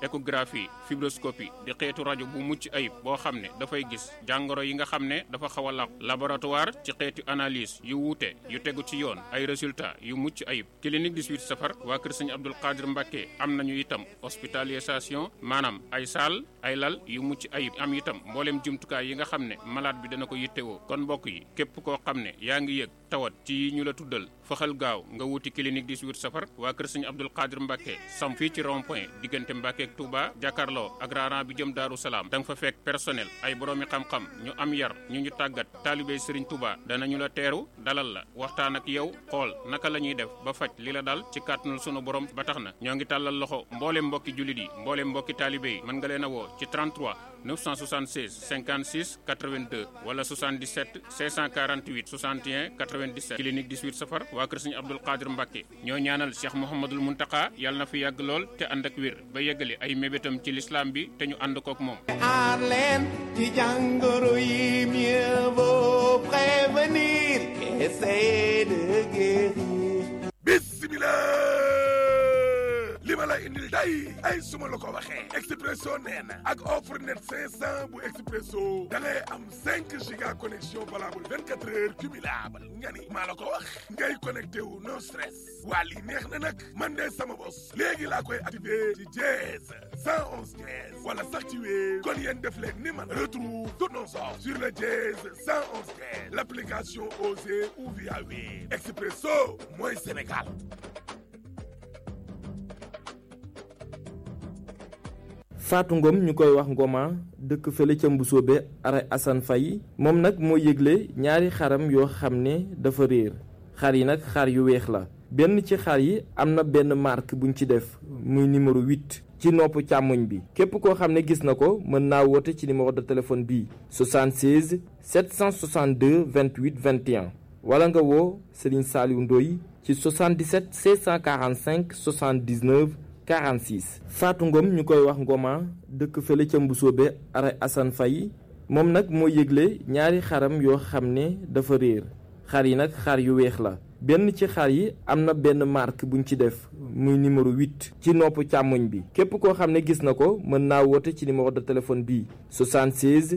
échographie fibroscopie di xeetu rajo bu mucc ayib boo xam ne dafay gis jàngoro yi nga xam ne dafa xaw a laq laboratoire ci xeetu analyse yu wuute yu tegu ci yoon ay résultats yu mucc ayib clinique 18 safar waa kër sëñ Abdul Qadir Mbacke am nañu itam hospitalisation maanaam ay saal ay lal yu mucc ayib am itam mboolem jumtukaay yi nga xam ne malade bi dana ko yittewoo kon mbokk yi képp koo xam ne yaa ngi yëg tawat ci yi ñu la tuddal faxal gaaw nga wuti clinique 18 safar waa kër sëñ Abdul Qadir Mbacke sam fii ci rond point diggante Mbacke ak Touba jàkkaarloo ak raaraan bi jëm Daaru Salaam da nga fa fekk personnel ay boroomi xam-xam ñu am yar ñu ñu tàggat taalibey Serigne Touba danañu la teeru dalal la waxtaan ak yow xool naka la ñuy def ba faj li la dal ci kàttanul sunu borom ba tax na ñoo ngi tàllal loxo mboolem mbokki jullit yi mboolem mbokki taalibe yi mën nga leen a woo ci 33 976 56 82 wala 77 648 61 97 clinique 18 safar waa kër Sëñ Abdul Qadir Mbacke ñoo ñaanal Cheikh Mouhamadul Muntaka yàlla na fi yàgg lool te ànd ak wér ba yeggali ay mébétam ci lislaam bi te ñu ànd kook moom. aar leen ci jàngoro yi mieux vaut prévenir qu'essayer de guérir. bismillah li ma la indil day ay suma la ko waxee expresso nee na ak offre net 500 bu expresso da ngay am 5 giga connexion valable 24 heures cumulable nga ni maa la ko wax ngay connecté wu no stress waa lii neex na nag man de sama bos léegi laa koy activé ci dièse 111 dièse wala sax ci wéer kon yéen def leen ni man retrouve toutes nos offres sur le dièse 111 dièse l'application Osée ou via Wave expresso mooy Sénégal Fatou Ngom ñu koy wax Ngoma dëkk fële ca Mbusoobe ara Assane Faye moom nag moo yëgle ñaari xaram yoo xam ne dafa réer xar yi nag xar yu weex la benn ci xar yi am na benn marque buñ ci def muy numéro 8 ci nopp càmmoñ bi képp koo xam ne gis na ko mën naa woote ci numéro de téléphone bii 76 762 28 21 wala nga woo Serigne Saliou Ndoye ci 77 645 79 46 Fatou Ngom ñu koy wax Ngoma dëkk fële ca Mbusoobe ara Assane Faye moom nag moo yëgle ñaari xaram yoo xam ne dafa réer xar yi nag xar yu weex la benn ci xar yi am na benn marque buñ ci def muy numéro 8 ci nopp càmmoñ bi képp koo xam ne gis na ko mën naa woote ci numéro de téléphone bii 76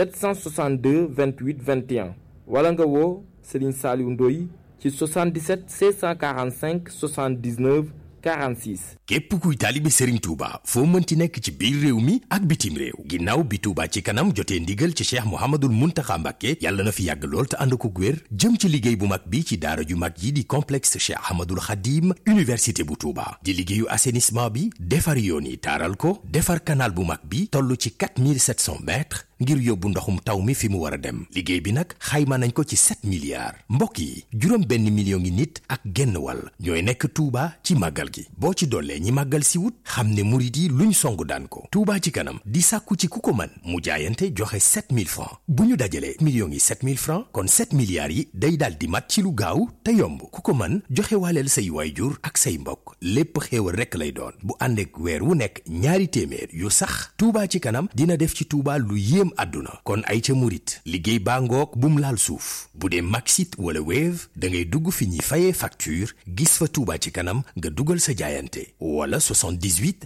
762 28 21 wala nga woo Serigne Saliou Ndoye ci 77 645 79 46. képp kuy taalibe Serigne Touba foo mënti nekk ci biir réew mi ak bitim réew ginnaaw bi Touba ci kanam jotee ndigal ci Cheikh Mouhamadul Mountakha Mbacké yàlla na fi yàgg lool te ànd ko wér jëm ci liggéey bu mag bi ci daara ju mag yi di complexe Cheikh Ahmadul Khadim université bu Touba di liggéeyu assainissement bi defar yoon yi taaral ko defar canal bu mag bi toll ci 4700 mètres ngir yóbbu ndoxum taw mi fi mu war a dem liggéey bi nag xayma nañ ko ci 7 milliards mbokk yi juróom benn million ngi nit ak genn wàll ñooy nekk Touba ci màggal gi boo ci dollee ñi màggal si wut xam ne murit yi luñ song daan ko Touba ci kanam di sàkku ci ku ko man mu jaayante joxe 7000 francs bu ñu dajalee millions yi 7000 francs kon 7 milliards yi day daal di mat ci lu gaaw te yomb ku ko man joxe waaleel say waayjur ak say mbokk lépp xéewal rekk lay doon bu ànd ak weer wu nekk ñaari téeméer yu sax Touba ci kanam dina def ci Touba lu yéem àdduna kon ay ca murit liggéey baa ngoog bum laal suuf bu dee Maxit wala Wave da ngay dugg fi ñuy fayee facture gis fa Touba ci kanam nga dugal sa jaayante wala 78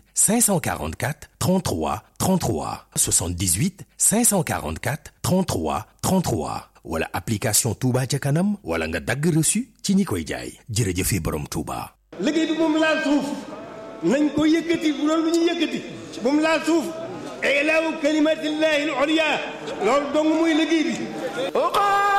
544 33 33 78 544 33 33 wala application Touba ca kanam wala nga dagg reçu ci ñi koy jaay jërëjëfe borom Touba. liggéey bi moom laal suuf nañ ko yëkkati bu doon lu ñu yëkkati moom laal suuf ilaahu kalimatillahi al-ulya loolu dong muy liggéey bi